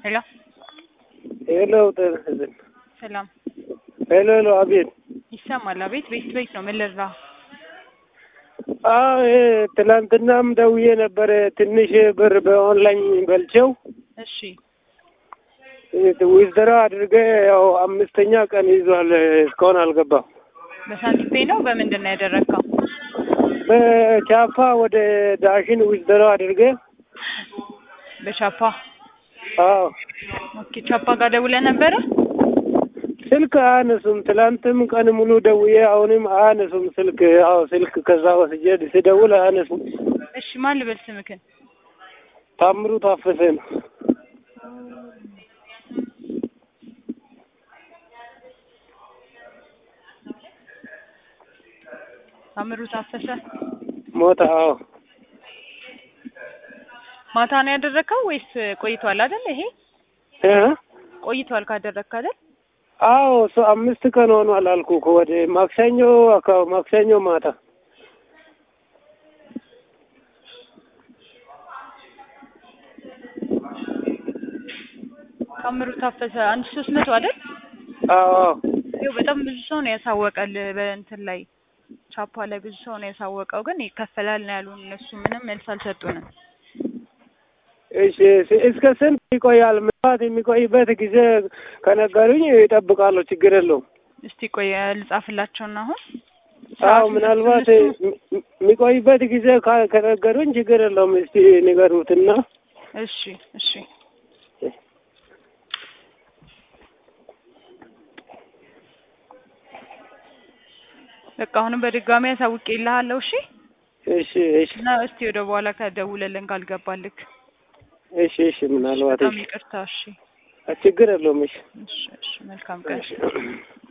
ሄሎ ሄሎ ጤና ይስጥልኝ። ሰላም ሄሎ ሄሎ፣ አቤት። ይሰማል? አቤት። ቤት ቤት ነው። ምን ልርዳ? አዎ ይሄ ትናንትናም ደውዬ ነበረ። ትንሽ ብር በኦንላይን በልቼው እሺ ዊዝድራ አድርገ ያው አምስተኛ ቀን ይዟል። እስካሁን አልገባም። በሳንቲም ፔይ ነው በምንድን ነው ያደረግከው? በቻፓ ወደ ዳሽን ዊዝድራ አድርገ በቻፓ አዎ ኦኬ። ቻፓ ጋር ደውለህ ነበረ? ስልክ አያነሱም። ትላንትም ቀን ሙሉ ደውዬ አሁንም አያነሱም ስልክ። አዎ ስልክ ከዛ ወስጄ ስደውል አያነሱም። እሺ ማን ልበል ስምክን? ታምሩ ታፈሰ ነው። ታምሩ ታፈሰ። ሞታ አዎ ማታ ነው ያደረግከው ወይስ ቆይቷል አይደል? ይሄ እ ቆይቷል ካደረግክ አይደል? አዎ እሱ አምስት ቀን ሆኗል አልኩ እኮ ወደ ማክሰኞ አካ- ማክሰኞ ማታ ታምሩ ታፈሰ አንድ ሶስት መቶ አይደል? አዎ ይኸው በጣም ብዙ ሰው ነው ያሳወቀል። በእንትን ላይ ቻፓ ላይ ብዙ ሰው ነው ያሳወቀው፣ ግን ይከፈላል ነው ያሉን። እነሱ ምንም መልስ አልሰጡንም። እሺ እሺ። እስከ ስንት ይቆያል? ምናልባት የሚቆይበት ጊዜ ከነገሩኝ ይጠብቃለሁ። ችግር የለውም። እስቲ ቆይ ልጻፍላቸውና አሁን አዎ ምናልባት የሚቆይበት ጊዜ ካ- ከነገሩኝ ችግር የለውም። እስቲ ንገሩትና እሺ እሺ በቃ አሁንም በድጋሚ ያሳውቅ ይልሃለሁ። እሺ እሺ እሺ እና እስቲ ወደ በኋላ ከደውለልን ካልገባልክ እሺ እሺ። ምናልባት በጣም እሺ ይቅርታ። እሺ ችግር የለውም። እሺ እሺ እሺ መልካም ቀን። እሺ